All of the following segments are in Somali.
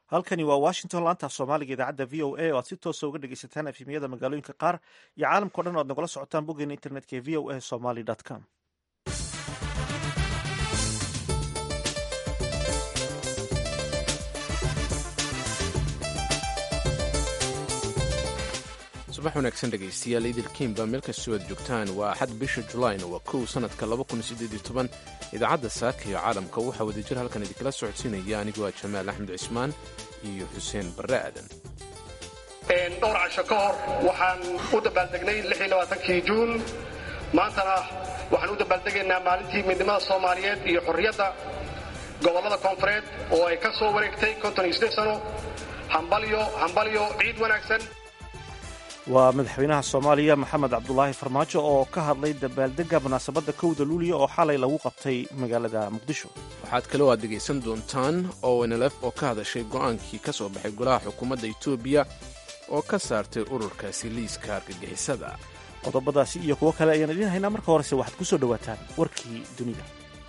halkani waa washington laanta af soomaaliga idaacadda v o a oo aad si toosa uga dhegeysataan efemiyada magaalooyinka qaar iyo caalamkao dhan o ad nagala socotaan boggeena internetka ee v o a somaly com subax wanaagsan dhegaystayaal idilkiinba meel kastoo aad joogtaan waa axad bisha julaayna waa kow sannadka idaacadda saaka iyo caalamka waxaa wadajir halkan idinkala socodsiinaya anigoo ah jamaal axmed cismaan iyo xuseen barre aadan dhowr casho ka hor waxaan u dabaaldegnay kii juun maantana waxaan u dabaaldegaynaa maalintii midnimada soomaaliyeed iyo xorriyadda gobollada koonfureed oo ay ka soo wareegtay sano hambalyo hambalyo ciid wanaagsan waa madaxweynaha soomaaliya maxamed cabdulaahi farmaajo oo ka hadlay dabaaldega munaasabadda kowda luuliya oo xalay lagu qabtay magaalada muqdisho waxaad kaloo aad dhegaysan doontaan ownlf oo ka hadashay go'aankii ka soo baxay golaha xukuumadda etoobiya oo ka saartay ururkaasi liiska argagixisada qodobadaasi iyo kuwo kale ayaan idiin haynaa marka horese waxaad ku soo dhowaataan warkii dunida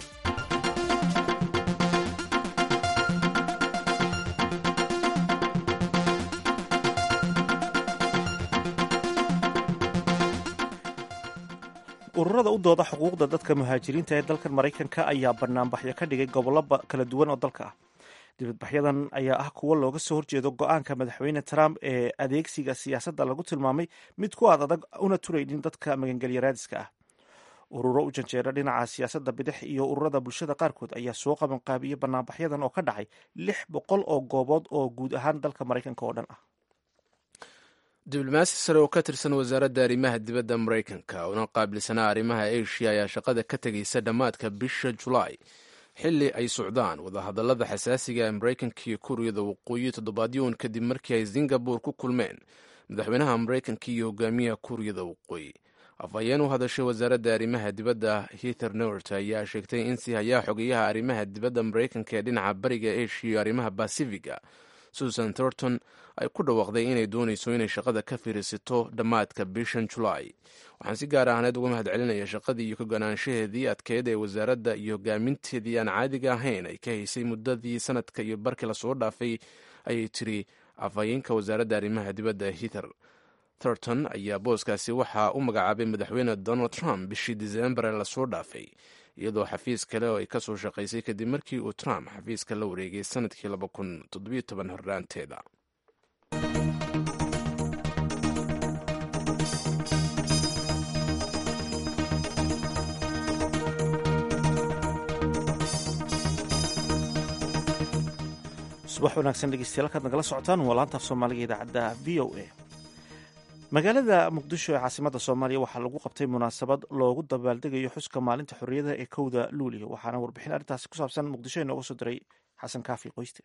ururada u dooda xuquuqda dadka muhaajiriinta ee dalkan maraykanka ayaa banaanbaxyo ka dhigay gobollo kala duwan oo dalka ah dibadbaxyadan ayaa ah kuwo looga soo horjeedo go-aanka madaxweyne trump ee adeegsiga siyaasadda lagu tilmaamay mid ku aad adag una turaynin dadka magangelya-raadiska ah ururo u janjeera dhinaca siyaasadda bidix iyo ururada bulshada qaarkood ayaa soo qabanqaabiyey banaanbaxyadan oo ka dhacay lix boqol oo goobood oo guud ahaan dalka maraykanka oo dhan ah diblomaasi sare oo ka tirsan wasaaradda arrimaha dibadda maraykanka una qaabilsanaa arrimaha asia ayaa shaqada ka tegaysa dhammaadka bisha julaay xilli ay socdaan wadahadallada xasaasiga ee maraykanka iyo kuuriyada waqooyi toddobaadyoon kadib markii ay singabore ku kulmeen madaxweynaha maraykanka iyo hogaamiyaha kuuriyada waqooyi afhayeen u hadashay wasaaradda arrimaha dibadda hither nort ayaa sheegtay in si hayaa xogeyaha arrimaha dibadda maraykanka ee dhinaca bariga asia iyo arrimaha basifiga susan thornton ay ku dhawaaqday inay doonayso inay shaqada ka fiirsato dhammaadka bishan julaay waxaan si gaar ahneed uga mahad celinaya shaqadii iyo kaganaanshaheedii adkeed ee wasaaradda iyo hogaaminteedii aan caadiga ahayn ay ka haysay muddadii sanadka iyo barkii lasoo dhaafay ayay tiri afhayeenka wasaaradda arrimaha dibadda hither thornton ayaa booskaasi waxaa u magacaabay madaxweyne donald trump bishii disembar ee lasoo dhaafay iyadoo xafiis kale oo ay ka soo shaqaysay kadib markii uu trump xafiiska la wareegay sanadkii horraanteeda subax wanaagsan dhegeystayaal halkaad nagala socotaan waa laantaaf soomaaliga idaacadda v o a magaalada muqdisho ee caasimadda soomaaliya waxaa lagu qabtay munaasabad loogu dabaaldegayo xuska maalinta xorriyada ee kowda luuliya waxaana warbixin arrintaasi ku saabsan muqdisho inooga soo diray xasan kaafi qoyste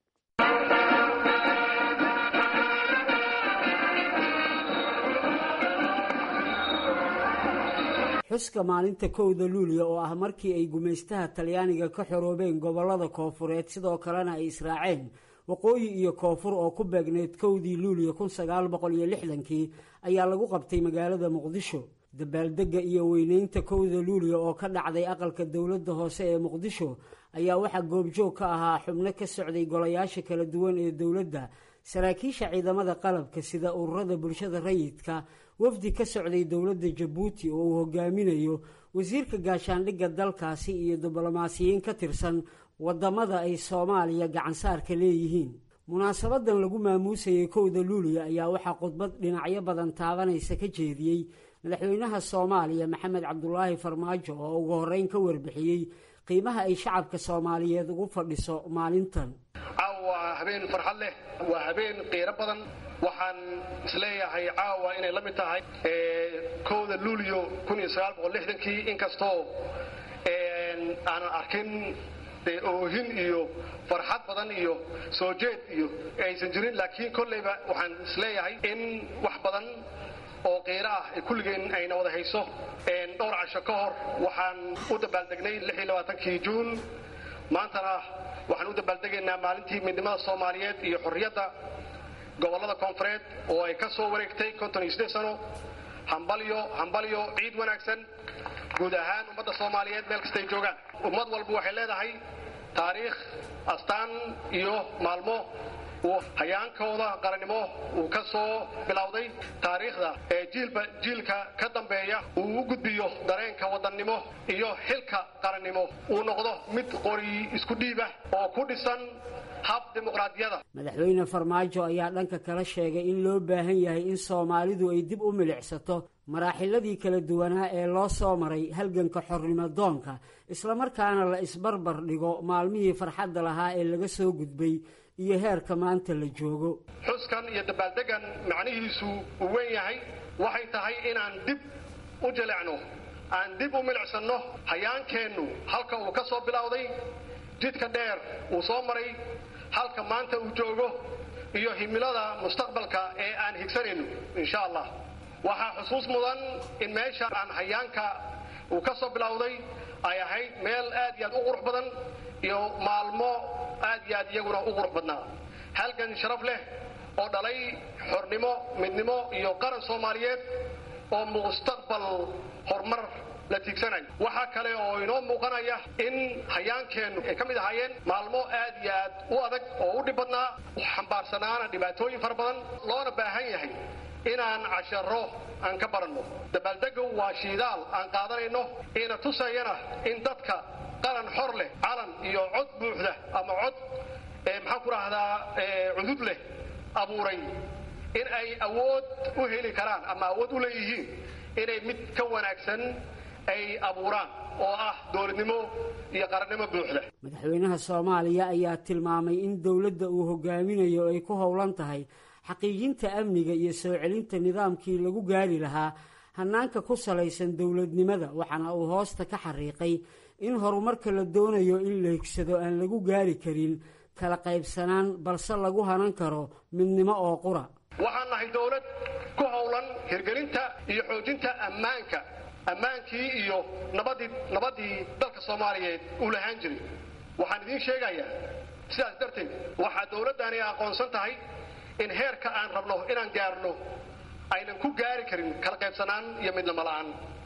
xuska maalinta kowda luuliya oo ah markii ay gumaystaha talyaaniga ka xoroobeen gobollada koofureed sidoo kalena ay israaceen waqooyi iyo koonfur oo ku beegneyd kowdii luuliya kun sagaal boqol iyo lixdankii ayaa lagu qabtay magaalada muqdisho dabaaldegga iyo weyneynta kowda luuliya oo ka dhacday aqalka dowladda hoose ee muqdisho ayaa waxaa goobjoog ka ahaa xubno ka socday golayaasha kala duwan ee dowladda saraakiisha ciidamada qalabka sida ururada bulshada rayidka wafdi ka socday dowladda jabuuti oo uu hogaaminayo wasiirka gaashaandhigga dalkaasi iyo diblomaasiyiin ka tirsan wadamada ay soomaaliya gacansaarka leeyihiin munaasabadan lagu maamuusayay kowda luuliya ayaa waxaa khudbad dhinacyo badan taabanaysa ka jeediyey madaxweynaha soomaaliya maxamed cabdulaahi farmaajo oo ugu horreyn ka warbixiyey qiimaha ay shacabka soomaaliyeed ugu fadhiso maalintan caawa waa habeen farxad leh waa habeen qiiro badan waxaan isleeyahay caawa inay la mid tahay kowda luuliyo kii inkastoo aanan arkin dee oohin iyo farxad badan iyo soo jeed iyo aysan jirin laakiin kollayba waxaan isleeyahay in wax badan oo qiiro ah kulligeen ayna wada hayso dhowr casho ka hor waxaan u dabaaldegnay kii juun maantana waxaan u dabaaldegaynaa maalintii midnimada soomaaliyeed iyo xorriyadda gobollada koonfureed oo ay ka soo wareegtay sano hambalyo hambalyo ciid wanaagsan guud ahaan ummadda soomaaliyeed meel kastay joogaan ummad walba waxay leedahay taariikh astaan iyo maalmo uu hayaankooda qarannimo uu ka soo bilowday taariikhda ee jiilba jiilka ka dambeeya uu u gudbiyo dareenka wadannimo iyo xilka qarannimo uu noqdo mid qori isku dhiib ah oo ku dhisan hab dimuqraadiyada madaxweyne farmaajo ayaa dhanka kala sheegay in loo baahan yahay in soomaalidu ay dib u milicsato maraaxiladii kala duwanaa ee loo soo maray halganka xornimo doonka islamarkaana la isbarbar dhigo maalmihii farxadda lahaa ee laga soo gudbay iyo heerka maanta la joogo xuskan iyo dabaaldeggan macnihiisu uu weyn yahay waxay tahay inaan dib u jilecno aan dib u milicsanno hayaankeennu halka uu ka soo bilowday jidka dheer uu soo maray halka maanta uu joogo iyo himilada mustaqbalka ee aan higsanayno insha allah waxaa xusuus mudan in meesha aan hayaanka uu ka soo bilowday ay ahayd meel aad iyo aad u qurux badan iyo maalmo aad iyo aad iyaguna u qurux badnaa halgan sharaf leh oo dhalay xornimo midnimo iyo qaran soomaaliyeed oo mustaqbal horumar la tiigsanayo waxaa kale oo inoo muuqanaya in hayaankeennu ay ka mid ahaayeen maalmo aad iyo aad u adag oo u dhib badnaa xambaarsanaana dhibaatooyin fara badan loona baahan yahay inaan casharo aan ka baranno dabaaldegu waa shiidaal aan qaadanayno ina tusayana in dadka qaran xor leh calan iyo cod buuxda ama cod maxaan ku rahdaa cudud leh abuuray in ay awood u heli karaan ama awood u leeyihiin inay mid ka wanaagsan ay abuuraan oo ah dowladnimo iyo qarannimo buuxda madaxweynaha soomaaliya ayaa tilmaamay in dowladda uu hogaaminayo ay ku howlan tahay xaqiijinta amniga iyo soo celinta nidaamkii lagu gaari lahaa hannaanka ku salaysan dowladnimada waxaana uu hoosta ka xariiqay in horumarka la doonayo in la higsado aan lagu gaari karin kala qaybsanaan balse lagu hanan karo midnimo oo qura waxaan nahay dowlad ku howlan hirgelinta iyo xoojinta ammaanka ammaankii iyo nabadii nabaddii dalka soomaaliyeed uu lahaan jiray waxaan idiin sheegayaa sidaas darteed waxaa dowladdani aqoonsan tahay in heerka aan rabno inaan gaarno aynan ku gaari karin kala qaybsanaan iyo midnimo la'aan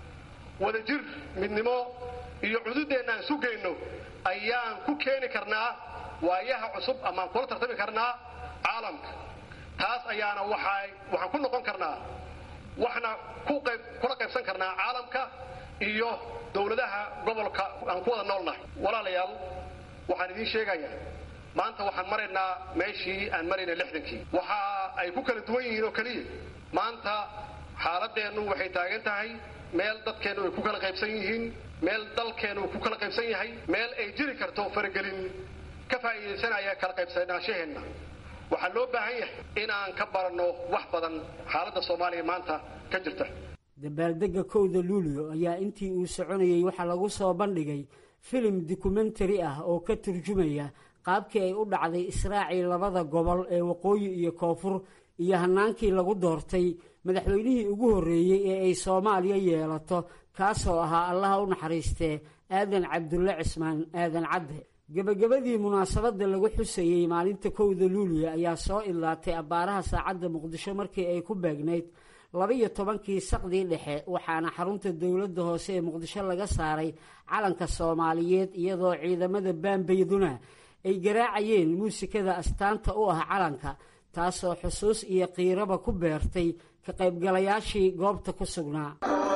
wadajir midnimo iyo cududeenna aan sugayno ayaan ku keeni karnaa waayaha cusub amaan kula tartami karnaa caalamka taas ayaana waxaan ku noqon karnaa waxna kula qaybsan karnaa caalamka iyo dowladaha gobolka aan ku wada noolnahay walaalayaal waxaan idiin sheegayaa maanta waxaan maraynaa meeshii aan maraynay lixdankii waxa ay ku kala duwan yihiin oo keliya maanta xaaladeennu waxay taagan tahay meel dadkeennu ay ku kala qaybsan yihiin meel dalkeennu uu ku kala qaybsan yahay meel ay jiri karto faragelin ka faa'iidaysanaya kala qaybsanaashaheenna waxaa loo baahan yahay inaan ka baranno wax badan xaaladda soomaaliya maanta ka jirta dabaaldegga kowda luulyo ayaa intii uu soconayey waxaa lagu soo bandhigay filim dokumentari ah oo ka turjumaya qaabkii ay u dhacday israacii labada gobol ee waqooyi iyo koonfur iyo hannaankii lagu doortay madaxweynihii ugu horreeyey ee ay soomaaliya yeelato kaasoo ahaa allaha u naxariistee aadan cabdulle cismaan aadan cadde gebagabadii munaasabadda lagu xusayey maalinta kowda luuliya ayaa soo idlaatay abbaaraha saacadda muqdisho markii ay ku beegnayd laba-iyo tobankii saqdii dhexe waxaana xarunta dowladda hoose ee muqdisho laga saaray calanka soomaaliyeed iyadoo ciidamada baambayduna ay garaacayeen muusikada astaanta u ah calanka taasoo xusuus iyo qiiraba ku beertay ka qaybgalayaashii goobta ku sugnaa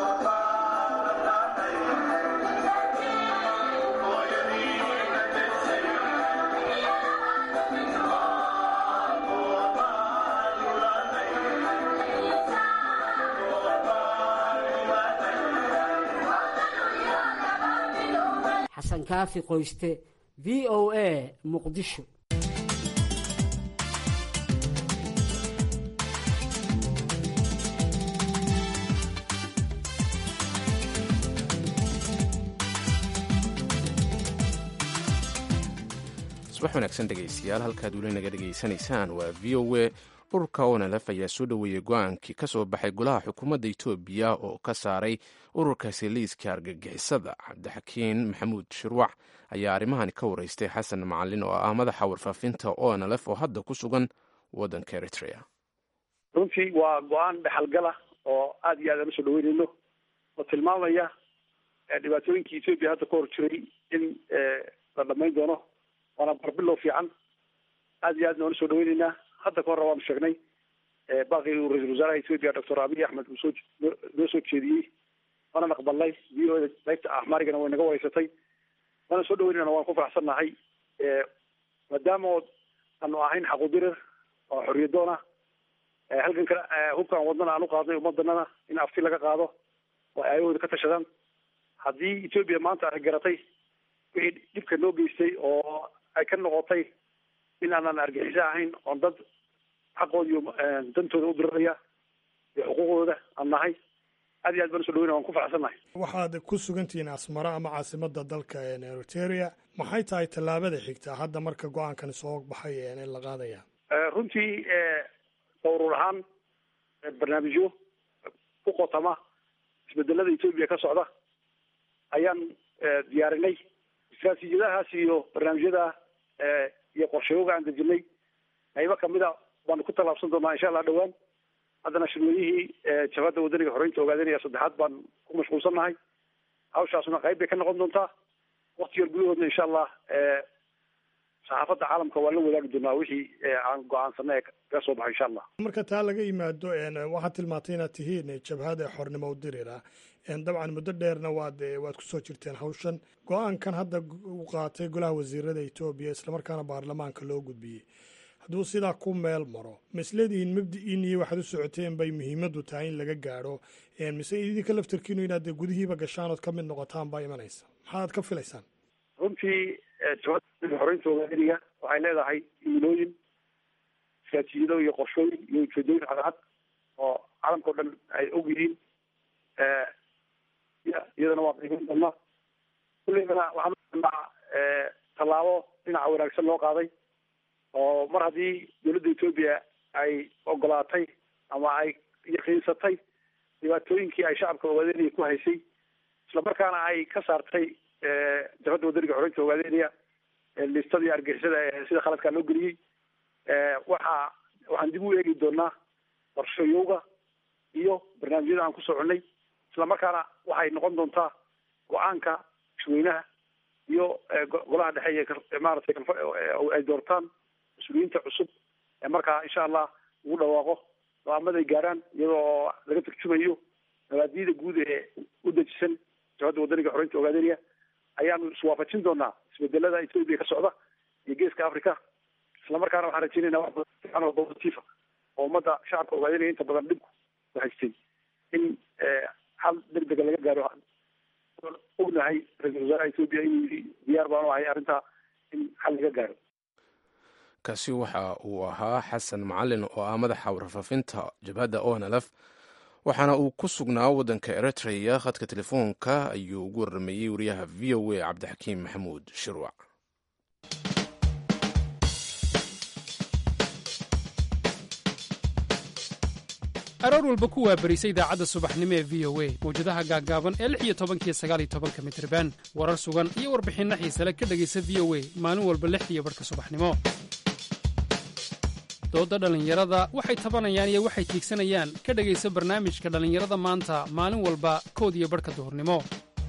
xasan kaafi qoyste v o a muqdisho subax wanaagsan dhegaystayaal halkaad weli naga dhegaysanaysaan waa v o a ururka onlf ayaa soo dhoweeyey go-aankii ka soo baxay golaha xukuumadda etoobiya oo ka saaray ururkaasi liiska argagixisada cabdixakiin maxamuud shirwac ayaa arrimahani ka wareystay xasan macalin oo ah madaxa warfaafinta onlf oo hadda ku sugan waddanka eritrea runtii waa go-aan dhexalgala oo aada iyo aad aan usoo dhaweynayno oo tilmaamaya dhibaatooyinkii etoobiya hadda ka hor jiray in la dhamayn doono waana barbilow fiican aad iyo aadna waanu soo dhaweyneynaa hadda ka horre waanu sheegnay baaqii uu ra-isul wasaaraha ethoopia doctor abiy axmed uu soo noo soo jeediyey waana aqbalnay v o da qaybta axmaarigana way naga wareysatay waana soo dhaweynayna waan ku faraxsannahay maadaama aanu ahayn xaqudirir oo xorriyadoon ah halkan kale hubkaan wadnana aan u qaadnay ummadanana in afti laga qaado oo ay ayahooda ka tashadaan haddii ethoopia maanta ay garatay wixii dhibka noo geystay oo ay ka noqotay in aanan argixisa ahayn oon dad xaqooda iyo dantooda u diriraya iyo xuquuqdooda aan nahay aad iyo aad baan uso dhaweyna waan ku faraxsannahay waxaad ku sugantihiin asmara ama caasimada dalka eritrea maxay tahay tallaabada xigta hadda marka go-aankan soo baxay in la qaadaya runtii dowrur ahaan barnaamijyo ku qotama isbedelada ethoopia ka socda ayaan diyaarinay istraatiijiyadahaas iyo barnaamijyada iyo qorshayooga aan dejinay qaybo kamida baanu ku tallaabsan doonaa insha allah dhawaan haddana shirwadihii jabhadda wadaniga xoreynta ogaadanaya saddexaad baan ku mashquulsannahay hawshaasna qayb bay ka noqon doontaa wakti yar gudahoodna insha allah saxaafadda caalamka waan la wadaagi doonaa wixii aan go-aansanay kaga soo baxo insha allah marka taa laga yimaado waxaad tilmaantay inaad tihiin jabhada xornimo udirira dabcan muddo dheerna waad waad kusoo jirteen hawshan go-aankan hadda u qaatay golaha wasiirada etoobiya islamarkaana baarlamaanka loo gudbiyey hadduu sidaa ku meel maro ma isleedihiin mabdi-iin iyo waxaad u socoteen bay muhiimadu tahay in laga gaadho mise idinka laftarkiinu inaad gudihiiba gashaan ood ka mid noqotaan baa imanaysa maxaad ka filaysaan runtii jabhada xoreynta ogaadaniga waxay leedahay imilooyin istraatiijiyado iyo qorshooyin iyo ujeedooyin cadcad oo caalamka o dhan ay og yihiin iyadana waa qiimeyn doonaa kullibana waxaan uaa tallaabo dhinaca wanaagsan loo qaaday oo mar haddii dowladda ethoopia ay ogolaatay ama ay yaqiinsatay dhibaatooyinkii ay shacabka ogaadeniya ku haysay islamarkaana ay ka saartay jabhadda wadaniga xoreynta ogaadeniya listadii argixisada ee sida khaladkaa loo geliyey waxa waxaan dib u eegi doonaa qorshayowga iyo barnaamijyada aan ku soconay islamarkaana waxay noqon doontaa go-aanka mashweynaha iyo golaha dhexe iyo maaragtay ay doortaan mas-uuliyiinta cusub ee markaa insha allah ugu dhawaaqo go-aamada ay gaaraan iyadoo laga turjumayo mabaadiyada guud ee u dejisan jabhadda wadaniga xoreynta ogaadeniya ayaanu iswaafajin doonaa isbedelada ethoopia ka socda iyo geeska africa islamarkaana waxaan rajeynayna wax fiican oo positifa oo ummadda shacabka ogaadeniya inta badan dhibku ku haystay in xal deg dega laga gaaro ognahay ra-isul wasaaraha ethoopia inuu yidhi diyaar baanu ahay arrintaa in xal laga gaaro kaasi waxa uu ahaa xasan macalin oo ah madaxa warfaafinta jabhadda onlf waxaana uu ku sugnaa waddanka eritrea khadka telefoonka ayuu ugu waramayey wariyaha v o a cabdixakiim maxamuud shirwac aroor walba ku waabarisa idaacadda subaxnimo ee v o a mawjadaha gaaggaaban ee lix iyo tobankiyo sagaal iyo tobanka mitriban warar sugan iyo warbixinno xiisale ka dhegaysa v o a maalin walba lixdiiyo barhka subaxnimo doodda dhallinyarada waxay tabanayaan iyo waxay tiigsanayaan ka dhegaysa barnaamijka dhallinyarada maanta maalin walba kood iyo barhka duhurnimo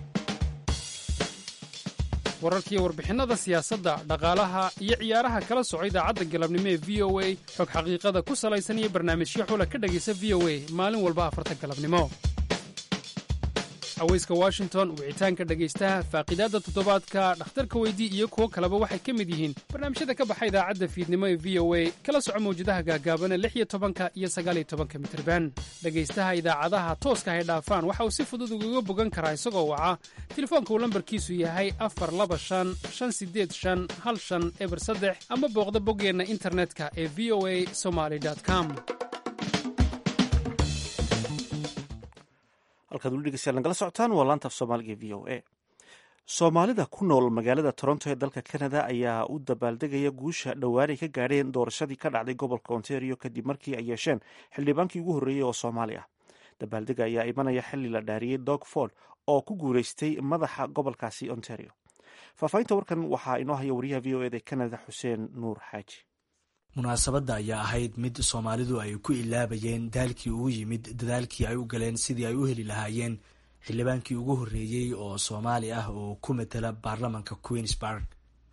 wararkiiyo warbixinnada siyaasadda dhaqaalaha iyo ciyaaraha kala soco idaacadda galabnimo ee v o a xog xaqiiqada ku salaysan iyo barnaamijyo xula ka dhegaysa v o a maalin walba afarta galabnimo haweyska washington wicitaanka dhegaystaha faaqidaadda toddobaadka dhakhtarka weydii iyo kuwo kaleba waxay ka mid yihiin barnaamijyada ka baxa idaacadda fiidnimo ee v o a kala soco mawjadaha gaagaaban ee lix iyo tobanka iyo sagaaliyo tobanka mitirban dhegaystaha idaacadaha tooska hay dhaafaan waxa uu si fudud ugaga bogan karaa isagoo waca telefoonka uu lambarkiisu yahay afar laba shan shan sideed shan hal shan eber saddex ama booqda boggeenna internetka ee v o a somaly com halkaad weli dhegeystayaal nagala socotaan waa laanta af soomaaliga v o a soomaalida ku nool magaalada toronto ee dalka canada ayaa u dabaaldegaya guusha dhowaan ay ka gaadheen doorashadii ka dhacday gobolka ontario kadib markii ay yeesheen xildhibaankii ugu horreeyey oo soomaali ah dabaaldega ayaa imanaya xili la dhaariyey dog ford oo ku guuleystay madaxa gobolkaasi ontario faahfaahinta warkan waxaa inoo haya wariyaha v o eda canada xuseen nuur xaaji munaasabadda ayaa ahayd mid soomaalidu ay ku ilaabayeen daalkii ugu yimid dadaalkii ay u galeen sidii ay u heli lahaayeen xildhibaankii ugu horreeyey oo soomaali ah oo ku matala baarlamanka queensburg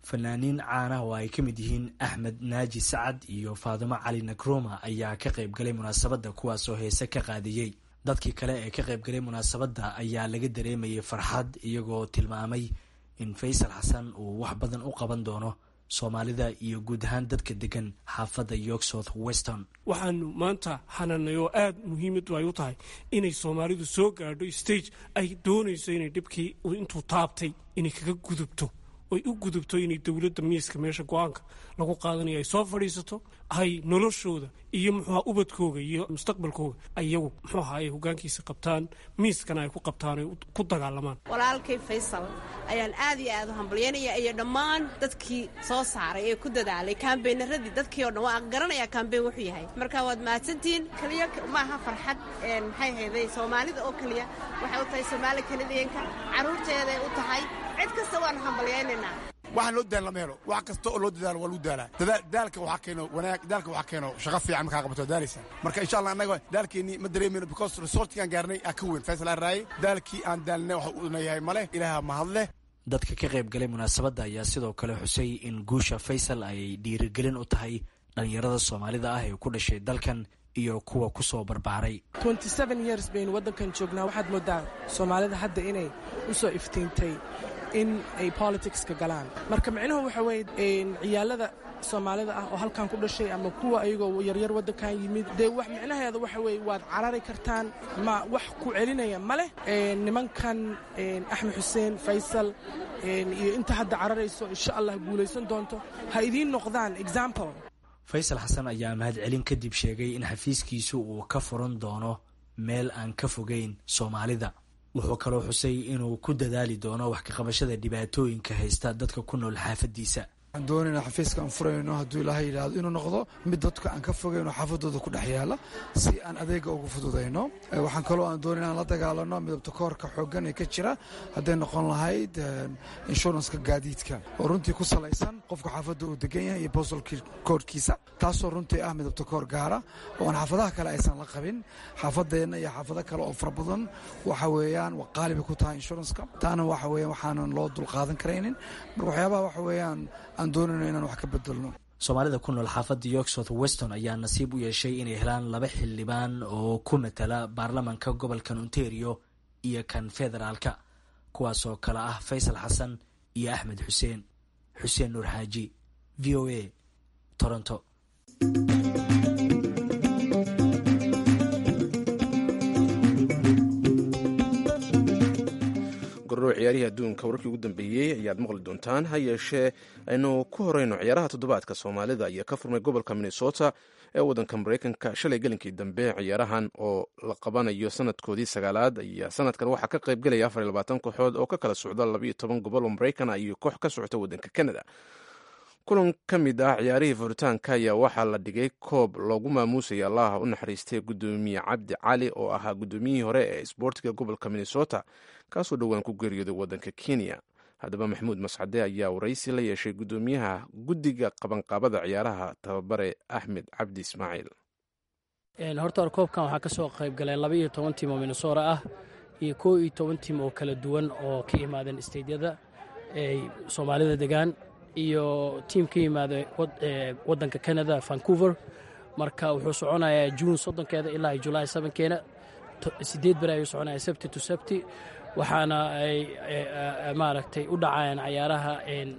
fanaaniin caanah oo ay ka mid yihiin axmed naaji sacad iyo faadimo cali nagroma ayaa ka qayb galay munaasabadda kuwaasoo heese ka qaadiyey dadkii kale ee ka qayb galay munaasabadda ayaa laga dareemayay farxad iyagoo tilmaamay in faysal xasan uu wax badan u qaban doono soomaalida iyo guud ahaan dadka degan xaafadda york south weston waxaanu maanta hananay oo aada muhiimadu ay u tahay inay soomaalidu soo gaadho stage ay doonayso inay dhibkii intuu taabtay inay kaga gudubto oy u gudubto inay dowladda miiska meesha go-aanka lagu qaadanayo ay soo fadhiisato ay noloshooda iyo muxuuha ubadkooga iyo mustaqbalkooga ayagu muxuu aha ay hogaankiisa qabtaan miiskana ay ku qabtaan ay ku dagaalamaan walaalkay faysal ayaan aad iyo aad u hambalyaynaya iyo dhammaan dadkii soo saaray ee ku dadaalay kaambeynaradii dadkii o dhan waa garanaya kaambeyn wuxuu yahay marka waad mahadsantihiin keliya maaha farxad maxay hayday soomaalida oo keliya waxay u tahay soomaali kanadiyanka carruurteeday u tahay cid kasta waanu hambalyaynaynaa waxaan loo daal lama helo wax kasta oo loo dadaalo waa lagu daalaa daalka waxaa keeno wanaag daalka waxaa keeno shaqo fiican markaa qabato daalaysa marka insha allah annaga daalkeennii ma dareemayno because resortigaan gaarnay aa ka weyn faysal aan raayay daalkii aan daalnay waxa uuna yahay male ilaaha mahadleh dadka ka qayb galay munaasabadda ayaa sidoo kale xusay in guusha faysal ay dhiirigelin u tahay dhallinyarada soomaalida ah ee ku dhashay dalkan iyo kuwa ku soo barbaaray years baynu waddankan joognaa waxaad moodaa soomaalida hadda inay u soo iftiintay in ay politicska galaan marka micnuhu waxa weye ciyaalada soomaalida ah oo halkan ku dhashay ama kuwa ayagoo yaryar waddankan yimid dee wax micnaheeda waxa weye waad carari kartaan ma wax ku celinaya ma leh nimankan axmed xuseen faysal iyo inta hadda cararayso insha allah guulaysan doonto ha idiin noqdaan example faysal xasan ayaa mahadcelin kadib sheegay in xafiiskiisu uu ka furan doono meel aan ka fogeyn soomaalida wuxuu kaloo xusay inuu ku dadaali doono wax kaqabashada dhibaatooyinka haysta dadka ku nool xaafadiisa waxaan doonayna xafiiska aan furayno hadduu ilaahay yidhaahdo inuu noqdo mid dadka aan ka fogayno xaafadooda ku dhex yaala si aan adeega ugu fududayno waxaan kaloo aan doonayna aan la dagaalano midabta koorka xooggan ee ka jira hadday noqon lahayd inshuranska gaadiidka oo runtii ku salaysan qofka xaafadda uu degan yahay iyo bostal koorkiisa taasoo runtii ah midabta koor gaara oo aan xaafadaha kale aysan la qabin xaafadeenna iyo xaafado kale oo fara badan waxa weeyaan waa qaaliba ku tahay inshuranska taana waxa weeyaan waxaanan loo dulqaadan karaynin marka waxyaabaha waxa weeyaan aan doonayno inaan wax ka bedelno soomaalida ku nool xaafadda york south weston ayaa nasiib u yeeshay inay helaan laba xildhibaan oo ku matala baarlamanka gobolkan ontario iyo kan federaalka kuwaasoo kale ah faysal xasan iyo axmed xuseen xuseen nuur xaaji v o a toronto gordhow ciyaarihii adduunka wararkii ugu dambeeyey ayaad maqli doontaan ha yeeshee aynu ku horeyno ciyaaraha toddobaadka soomaalida ayaa ka furmay gobolka minnesota ee waddanka maraykanka shalay gelinkii dambe ciyaarahan oo la qabanayo sanadkoodii sagaalaad ayaa sanadkan waxaa ka qayb gelaya afar iyo labaatan kooxood oo ka kala socda labaiyo toban gobol oo maraykan ah iyo koox ka socota waddanka canada kulan ka mid ah ciyaarihii furitaanka ayaa waxaa la dhigay koob loogu maamuusaya allaha u naxariistay guddoomiye cabdi cali oo ahaa guddoomiyihii hore ee isboortiga gobolka minnesota kaasoo dhowaan ku geeriyooday waddanka kenya haddaba maxamuud mascade ayaa waraysi la yeeshay guddoomiyaha guddiga qabanqaabada ciyaaraha tababare axmed cabdi ismaaciil horta hor koobkan waxaa ka soo qayb galay laba iyo toban tiim oo minnesota ah iyo koo iyo toban tiim oo kala duwan oo ka yimaadeen steydyada ay soomaalida degaan iyo tiim ka yimaada waddanka canada vancouver marka wuxuu soconayaa juun soddonkeeda ilaa julaay sabankeena sideed beri ayuu soconaya sabti to sabti waxaana ay maaragtay u dhacayaan cayaaraha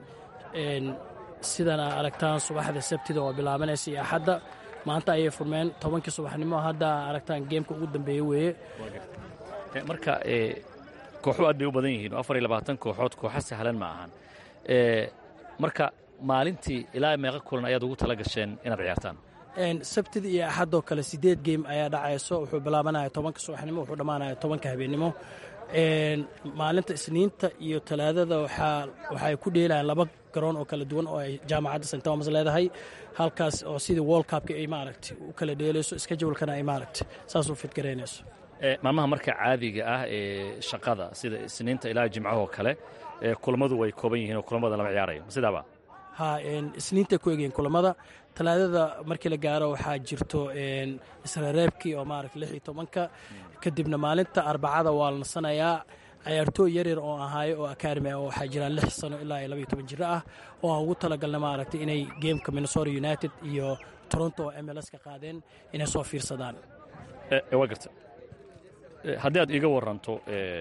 sidana aragtaan subaxda sabtida oo bilaabanaysa iyo axadda maanta ayay furmeen tobankii subaxnimo hadda aragtaan geemka ugu dambeeye weeye marka kooxu aad bay u badan yihiin oo afar iyo labaatan kooxood kooxa sahlan ma ahan marka maalintii ilaa meeqa kulan ayaad ugu tala gasheen inaad ciyaartaan sabtida iyo axaddoo kale sideed geem ayaa dhacayso wuxuu bilaabanaya tobanka subaxnimo wuxuu dhammaanaya tobanka habeennimo maalinta isniinta iyo talaadada waxay ku dheelayaan laba garoon oo kala duwan oo ay jaamacadda st thomas leedahay halkaas oo sidii world cupka ay maaragtay u kala dheelayso iskajawalkana ay maaragtay saas u fidgaraynayso maalmaha marka caadiga ah ee shaqada sida isniinta ilaa jimcahoo kale kulammadu way kooban yihiin oo kulamada lama ciyaarayo sidaaba ha isniintay ku egyihiin kulamada talaadada markii la gaaro waxaa jirto isreereebkii oo maaragta lix iyo tobanka kadibna maalinta arbacada waa la nasanayaa cayaartooy yaryar oo ahaayo oo academy oo waxaa jiraan lix sano ilaa iyo labaiyo toban jiro ah oo aan ugu talagalna maaragtay inay gameka minnesota united iyo toronto oo m l s ka qaadeen inay soo fiirsadaan waa garta haddii aad iiga waranto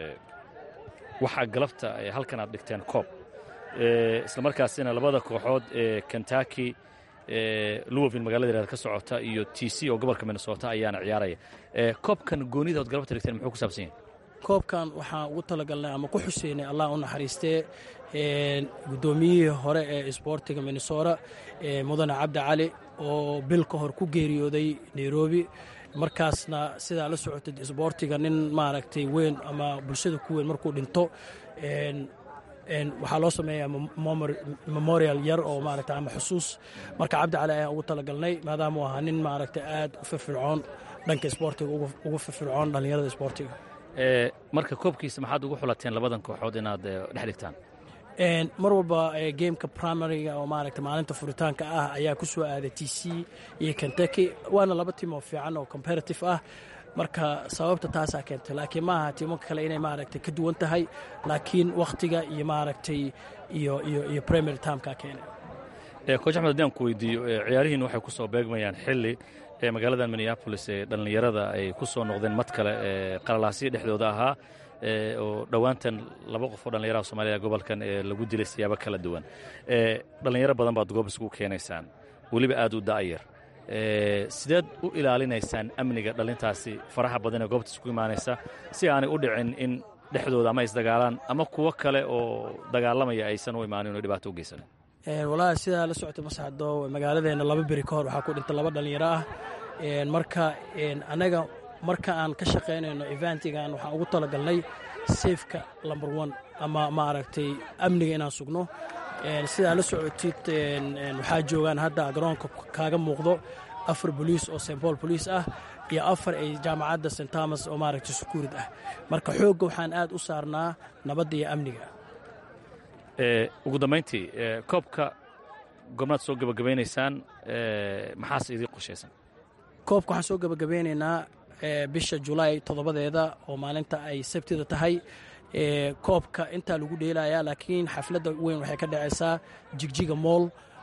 waxaa galabta halkan aad dhigteen koob isla markaasina labada kooxood ee kentucky louisville magaalada yaraad ka socota iyo t c oo gobolka minnesota ayaana ciyaaraya koobkan goonida ood galabta dhigteen muxuu ku saabsan yahay koobkan waxaan ugu talagalnay ama ku xuseynay allah u naxariistee guddoomiyihii hore ee isboortiga minnesota mudane cabdi cali oo bil ka hor ku geeriyooday nairobi markaasna sidaa la socotay isboortiga nin maaragtay weyn ama bulshada ku weyn markuu dhinto waxaa loo sameeyaa memorial yar oo maaragta ama xusuus marka cabdi cali ayaan ugu talagalnay maadaama uu ahaa nin maaragta aad u firfircoon dhanka isboortiga ugu firfircoon dhallinyarada isboortiga marka koobkiisa maxaad ugu xulateen labadan kooxood inaad dhex dhigtaan mar walba gameka primaryga oo maaragta maalinta furitaanka ah ayaa ku soo aaday t c iyo kentucky waana laba tiim oo fiican oo comparative ah marka sababta taasaa keentay laakiin maaha tiimanka kale inay maaragtay ka duwan tahay laakiin wakhtiga iyo maaragtay iyo iyo iyo primary timeka keenay coach axmed haddii aan ku weydiiyo ciyaarihiin waxay ku soo beegmayaan xilli ee magaaladan minneabolis ee dhallinyarada ay ku soo noqdeen mad kale ee qalalaasyo dhexdooda ahaa oo dhowaantan laba qof oo dhallinyaraha soomaalida gobolkan ee lagu dilay siyaabo kala duwan dhallinyaro badan baad goob isugu keenaysaan weliba aad u da'yar sideed u ilaalinaysaan amniga dhallintaasi faraha badan ee goobta isku imaanaysa si aanay u dhicin in dhexdooda ama isdagaalaan ama kuwo kale oo dagaalamaya aysan u imaanin oo dhibaato u geysanin walaahi sidaa la socotay masaxdo magaaladeena laba beri ka hor waxaa ku dhintay laba dhallinyaro ah marka annaga marka aan ka shaqaynayno eventigan waxaan ugu talagalnay safeka number one ama maaragtay amniga inaan sugno sidaa la socotid waxaa joogaan hadda garoonka kaaga muuqdo afar boliis oo st paul boliis ah iyo afar ay jaamacadda st thomas oo maaragtay sukuurid ah marka xoogga waxaan aad u saarnaa nabadda iyo amniga ugu dambayntii koobka gormaad soo gebagabaynaysaan maxaase idiin qoshaysan koobka waxaan soo gebagabeynaynaa bisha julaay toddobadeeda oo maalinta ay sabtida tahay koobka intaa lagu dheelayaa laakiin xafladda weyn waxay ka dhacaysaa jigjiga mool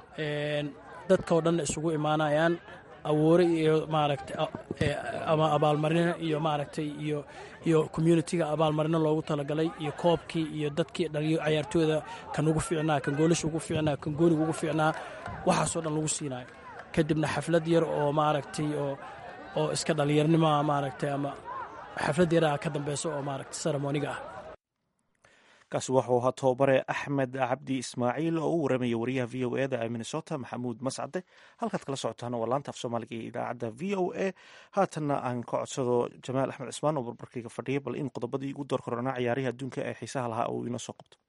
dadkao dhanna isugu imaanayaan awoore iyo maaragtay ama abaalmarino iyo maaragtay iyo iyo communitiga abaalmarino loogu talagalay iyo koobkii iyo dadkii dhaliyo cayaartooyda kan ugu fiicnaa kan goolasha ugu fiicnaa kan gooniga ugu fiicnaa waxaasoo dhan lagu siinayo kadibna xaflad yar oo maaragtay oo oo iska dhallinyarnimoa maaragtay ama xaflad yaraha ka dambeysa oo maaragtay seremoniga ah kaasi wuxuu ahaa tobabare axmed cabdi ismaaciil oo u waramaya wariyaha v o eda ee minnesota maxamuud mascade halkaad kala socotaan waa laanta af soomaaliga iyo idaacadda v o a haatanna aan ka codsado jamaal axmed cismaan oo barbarkayga fadhiya bal in qodobadii ugu door koronaa ciyaarihi adduunka ee xiisaha lahaa uu inoo soo qabto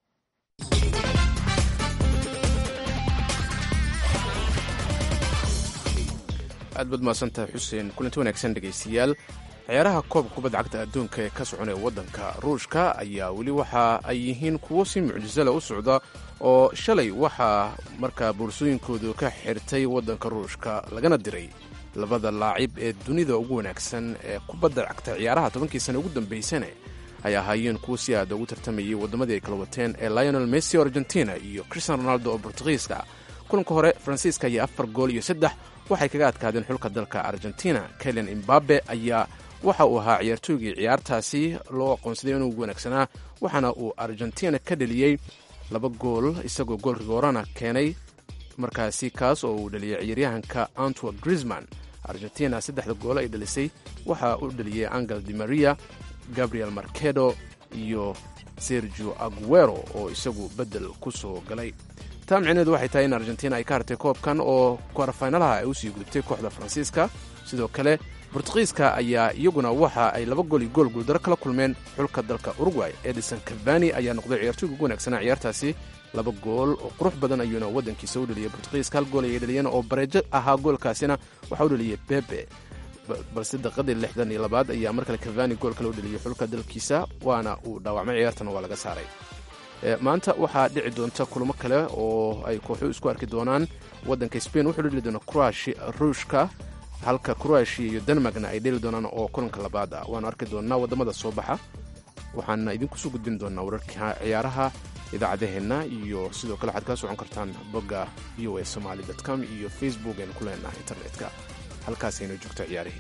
aad baad mahadsantahay xuseen kulanti wanaagsan dhegaystayaal ciyaaraha koobka kubadda cagta adduunka ee ka soconaya waddanka ruushka ayaa weli waxa ay yihiin kuwo si mucjisala u socda oo shalay waxaa markaa boorsooyinkoodu ka xirtay waddanka ruushka lagana diray labada laacib ee dunida ugu wanaagsan ee kubadda cagta ciyaaraha tobankii sana ugu dambaysane ay ahaayeen kuwo si aada ugu tartamayay waddamadii ay kala wateen ee lionel messi oo argentina iyo christian ronaldo oo bortugiiska kulanka hore faransiiska ayaa afar gool iyo saddex waxay kaga adkaadeen xulka dalka argentina kelen imbabe ayaa waxa uu ahaa ciyaartooygii ciyaartaasi loo aqoonsaday inuu ugu wanaagsanaa waxaana uu argentina ka dheliyey laba gool isagoo goolka goorana keenay markaasi kaas oo uu dhaliyay ciyaaryahanka antwerp grisman argentina saddexda goolo ay dhalisay waxa uu dhaliyey angel di maria gabriel markedo iyo sergio aguero oo isagu beddel ku soo galay taa micneedu waxay tahay in argentina ay ka hartay koobkan oo kwarfaynalaha ay usii gudubtay kooxda faransiiska sidoo kale bortugiiska ayaa iyaguna waxa ay laba gool iyo gool guuldaro kala kulmeen xulka dalka uruguay edison cavani ayaa noqday ciyaartooyga ugu wanaagsanaa ciyaartaasi laba gool oo qurux badan ayuuna waddankiisa u dhaliyay bortugiiska hal gool ayay dhaliyeen oo bareejo ahaa goolkaasina waxaa u dhaliyay bebe balse daqiiqadii lixdan iyo labaad ayaa mar kale cavani gool kale u dhaliyay xulka dalkiisa waana uu dhaawacmay ciyaartana waa laga saaray maanta waxaa dhici doonta kulamo kale oo ay kooxu isku arki doonaan waddanka spain wuxuu dheli doona croatia ruushka halka croatia iyo denmarkna ay dheli doonaan oo kulanka labaad ah waanu arki doonaa waddamada soo baxa waxaana idinku soo gudbin doonaa wararka ciyaaraha idaacadaheenna iyo sidoo kale waxaad kala socon kartaan bogga v o a somaali com iyo facebook aynu ku leenahay internetka halkaasaynu joogto ciyaarihii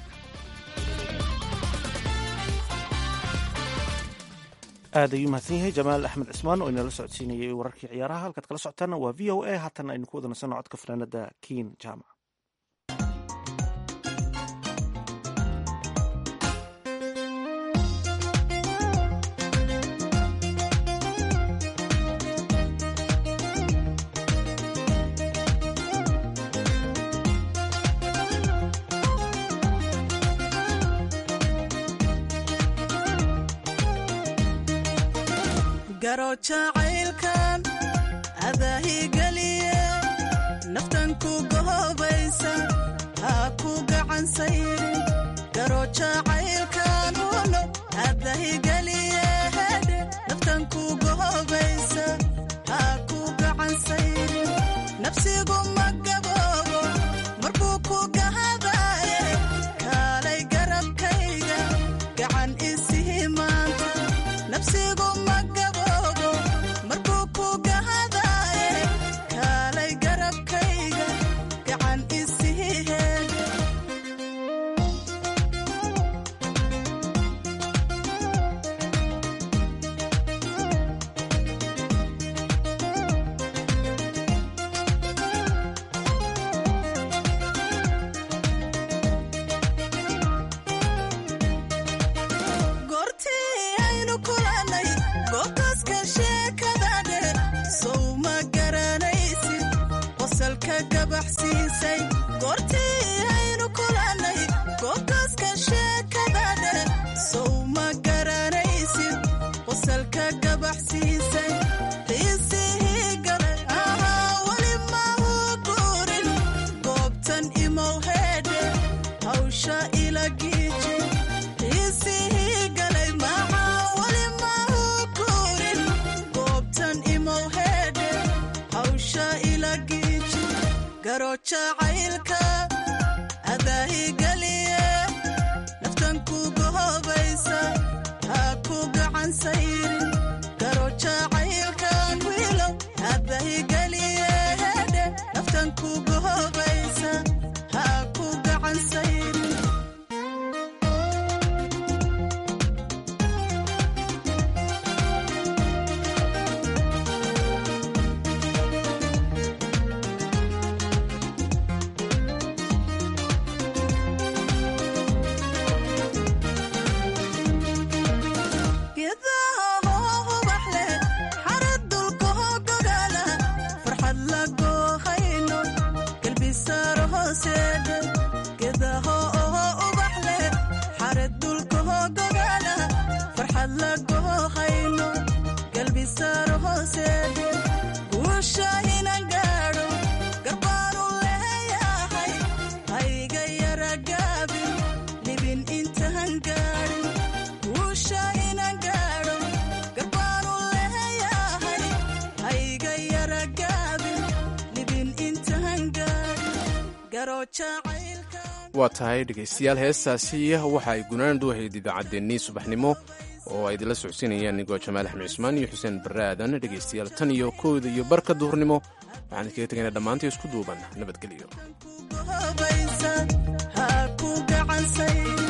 aad ayuu mahadsan yahay jamaal axmed cismaan oo inala socodsiinayay wararkii ciyaaraha halkaad kala socotaana waa v o a haatan aynu ku wadanaysanno codka fanaanada kiin jaamac garo jacaylkan adaahigeliye naftan ku gohobaysa ha ku gacan sayrin garo jacaylkan uno adahigeliye hedhe naftan ku gohobaysa ha ku gacan sayrin nafsigu ma gaboobo markuu ku gahadaaye kaalay garabkayga gacan isihi maanta nafsigu ma gaboobo markuu ku gahadaaye kaalay garabkayga gacan isihi heedhe goortii aynu kulannay goobtaaska sheekada dheer sow ma garanaysid qosalka gabaxsiisay goortii aynu kulannay goobtaaska sheekada dheer sow ma garanaysid qosalka gabaxsiisay qiisihii galay ahaa weli mahu guurin goobtan imow heedhe hawsha ila giiji qiisihii galay maxaa weli mahu guurin goobtan imow heedhe hawsha ila giiji garo jacaylka adaahigeliye naftan ku gohobaysa ha ku gacan sayrin garo jacaylkan wiilow adaahigeliye hedhe naftan ku gohobaysa ha ku gacan sayrin geedaha hoo ubax leh xarad dulka hoo gogaala farxad la goohayno galbisaaro hooseedhe geedaha oo ubax leh xarad dulka hoo gogaala farxad la goohayno galbisaaro hooseedhe guusha inan gaadho garbaanu leeyahay hayga yara gaabin libin intaan gaadhin guusha inan gaadho garbaanu leeyahay hayga yara gaabin libin intaan gaadhin garo jacaylka waa tahay dhegaystayaal heestaasi waxa ay gunaandu ahayd idaacaddeenii subaxnimo oo ay idinla socodsiinayaan nigoo jamaal axmed cismaan iyo xuseen barre aadan dhegaystayaal tan iyo kooda iyo barka duhurnimo waxaan idinkaga tegaynaa dhammaantii isku duuban nabadgelyo gohobaysa ha ku gacan sayrin